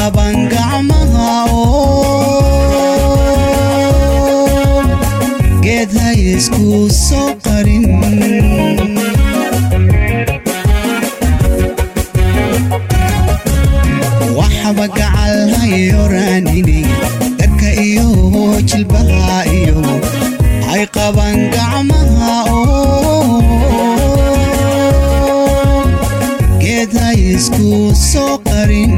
qaban gacmaha oo geed ha isku soo qarin waxba gacal hayoraanini dadka iyo jilbaha iyo hay qaban gacmaha oo geed ha isku soo qarin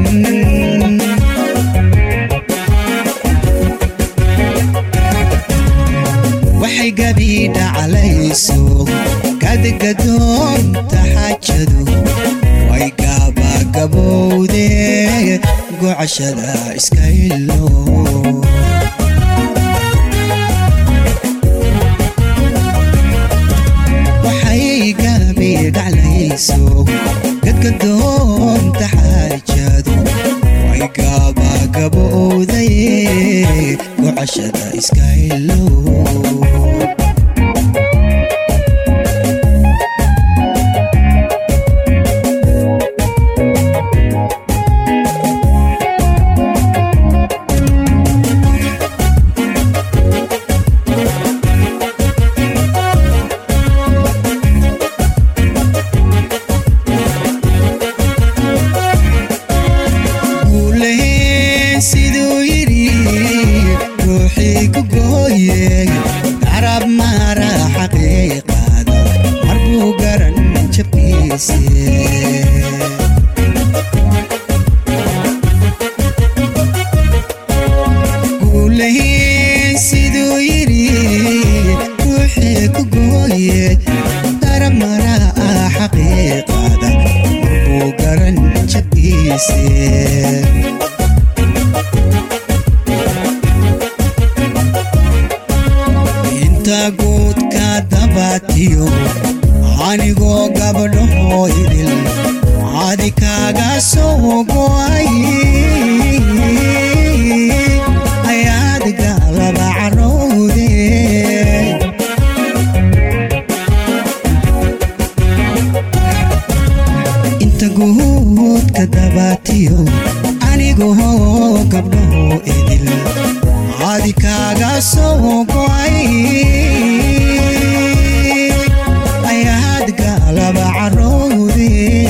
waxay gabi dhaclayso kadgadoonta xaajadu way gaabagabowde gocashada iska ilo waxay gabi dhaclayso gadgadoonta xaajadu way gaabagabowday gocashada iska ilo guulaheen siduu yidhi ruuxii ku gooyey carab mara xaqiiqada marbuu garan jabkiise guulaheen siduu yidhi ruuxii ku gooyey carab mara xaqiiqada marbuu garan jabkiise inta guudka dabatiyo anigoo gabdhahoo idil cadi kaaga soo go'ay ayaad gaalaba carowde inta guudka dabatiyo anigoo gabdhahoo idil cadi kaaga soo go'ay ayaad gaalaba carowde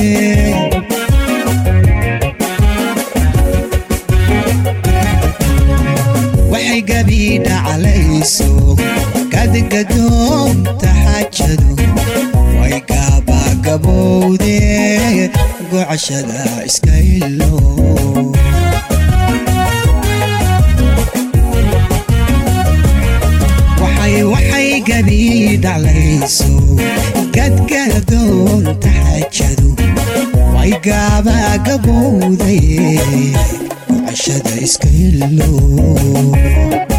waxay gabi dhaclayso kadgadoonta xaajadu way gaabagabowde gocashada iska ilo waxay waxay gabi dhaclayso gadgadoonta xaajadu way gaabagabowday gocashada iska ilo